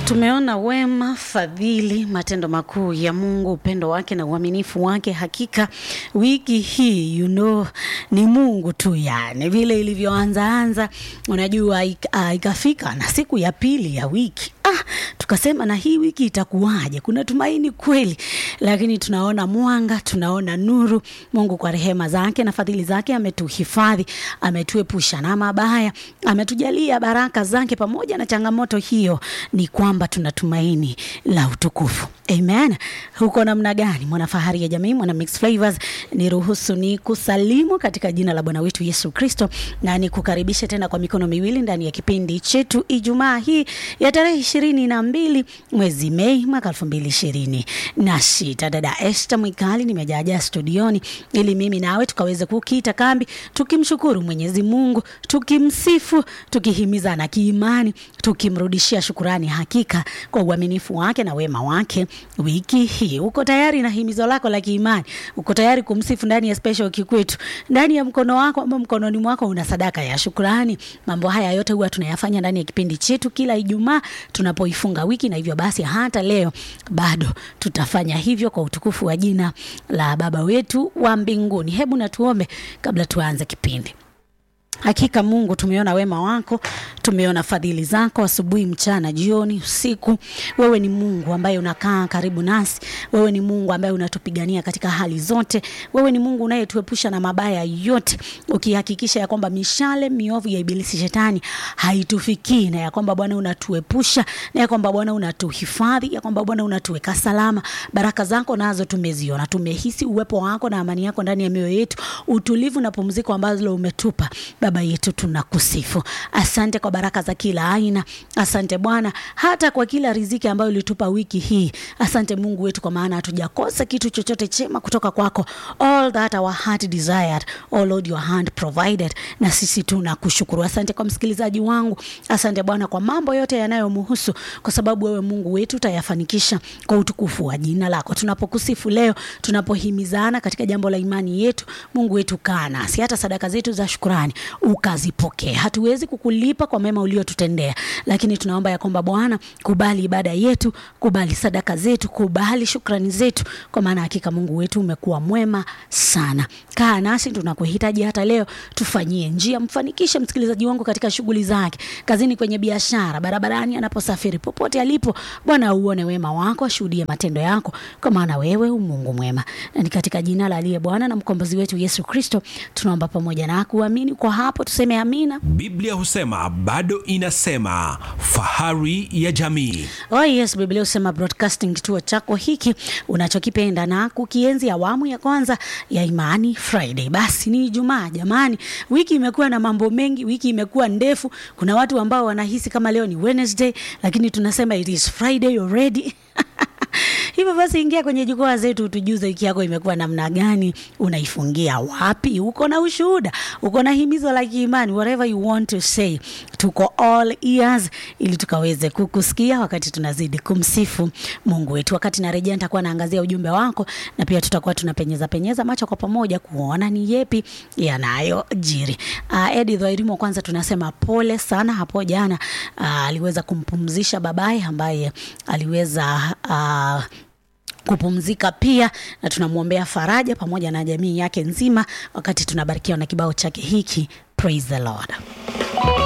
Tumeona wema, fadhili, matendo makuu ya Mungu, upendo wake na uaminifu wake. Hakika wiki hii you know, ni Mungu tu, yani vile ilivyoanza anza, unajua ik- ah, ikafika na siku ya pili ya wiki ah, tukasema na hii wiki itakuwaje? Kuna tumaini kweli, lakini tunaona mwanga, tunaona nuru. Mungu kwa rehema zake na fadhili zake ametuhifadhi, ametuepusha na mabaya, ametujalia baraka zake. Pamoja na changamoto hiyo, ni kwamba tuna tumaini la utukufu. Amen. Huko namna gani, mwana fahari ya jamii, mwana mix flavors, niruhusu ni kusalimu katika jina la Bwana wetu Yesu Kristo na nikukaribishe tena kwa mikono miwili ndani ya kipindi chetu Ijumaa hii ya tarehe ishirini na mbili mwezi Mei mwaka elfu mbili ishirini na sita. Dada Esther Mwikali nimejaajaa studioni ili mimi nawe tukaweze kukita kambi tukimshukuru Mwenyezi Mungu, tukimsifu, tukihimizana kiimani, tukimrudishia shukurani hakika kwa uaminifu wake na wema wake wiki hii. Uko tayari na himizo lako la kiimani? Uko tayari kumsifu ndani ya special kikwetu? Ndani ya mkono wako ama mkononi mwako una sadaka ya shukurani? Mambo haya yote huwa tunayafanya ndani ya kipindi chetu kila Ijumaa tunapoifunga wiki, na hivyo basi hata leo bado tutafanya hivyo kwa utukufu wa jina la Baba wetu wa mbinguni. Hebu na tuombe kabla tuanze kipindi. Hakika Mungu, tumeona wema wako, tumeona fadhili zako asubuhi, mchana, jioni, usiku. Wewe ni Mungu ambaye unakaa karibu nasi. Wewe ni Mungu ambaye unatupigania katika hali zote. Wewe ni Mungu unayetuepusha na mabaya yote, ukihakikisha ya kwamba mishale miovu ya ibilisi shetani haitufikii, na ya kwamba Bwana unatuepusha, na ya kwamba Bwana unatuhifadhi, ya kwamba Bwana unatuweka salama. Baraka zako nazo tumeziona, tumehisi uwepo wako na amani yako ndani ya mioyo yetu, utulivu na pumziko ambalo umetupa Baba yetu tunakusifu. Asante kwa baraka za kila aina. Asante Bwana hata kwa kila riziki ambayo ulitupa wiki hii. Asante Mungu wetu, kwa maana hatujakosa kitu chochote chema kutoka kwako. All that our heart desired, oh Lord, your hand provided, na sisi tunakushukuru. Asante kwa msikilizaji wangu. Asante Bwana kwa mambo yote yanayomhusu, kwa sababu wewe Mungu wetu utayafanikisha kwa utukufu wa jina lako. Tunapokusifu leo, tunapohimizana katika jambo la imani yetu, Mungu wetu kaa nasi, hata sadaka zetu za shukrani ukazipokee. Hatuwezi kukulipa kwa mema uliotutendea, lakini tunaomba ya kwamba Bwana, kubali ibada yetu, kubali sadaka zetu, kubali shukrani zetu, kwa maana hakika Mungu wetu umekuwa mwema sana. Kaa nasi, tunakuhitaji hata leo. Tufanyie njia, mfanikishe msikilizaji wangu katika shughuli zake, kazini, kwenye biashara, barabarani, anaposafiri, popote alipo. Bwana, uone wema wako, ashuhudie matendo yako, kwa maana wewe u Mungu mwema, na ni katika jina la aliye Bwana na mkombozi wetu Yesu Kristo tunaomba pamoja na kuamini. Kwa hapo tuseme amina. Biblia husema bado inasema, fahari ya jamii. Oh yes, Biblia husema broadcasting, kituo chako hiki unachokipenda na kukienzi, awamu ya kwanza ya Imani Friday. Basi ni Ijumaa jamani, wiki imekuwa na mambo mengi, wiki imekuwa ndefu. Kuna watu ambao wanahisi kama leo ni Wednesday, lakini tunasema it is Friday already. Hivyo basi ingia kwenye jukwaa zetu, tujuze wiki yako imekuwa namna gani, unaifungia wapi, uko na ushuhuda, uko na himizo la kiimani, whatever you want to say, tuko all ears ili tukaweze kukusikia wakati tunazidi kumsifu Mungu wetu. Wakati narejea, nitakuwa naangazia ujumbe wako na pia tutakuwa tunapenyeza penyeza macho kwa pamoja kuona ni yepi yanayojiri. Uh, Edith Wairimu, kwanza tunasema pole sana, hapo jana uh, aliweza kumpumzisha babaye ambaye aliweza uh, kupumzika pia, na tunamwombea faraja pamoja na jamii yake nzima, wakati tunabarikiwa na kibao chake hiki Praise the Lord.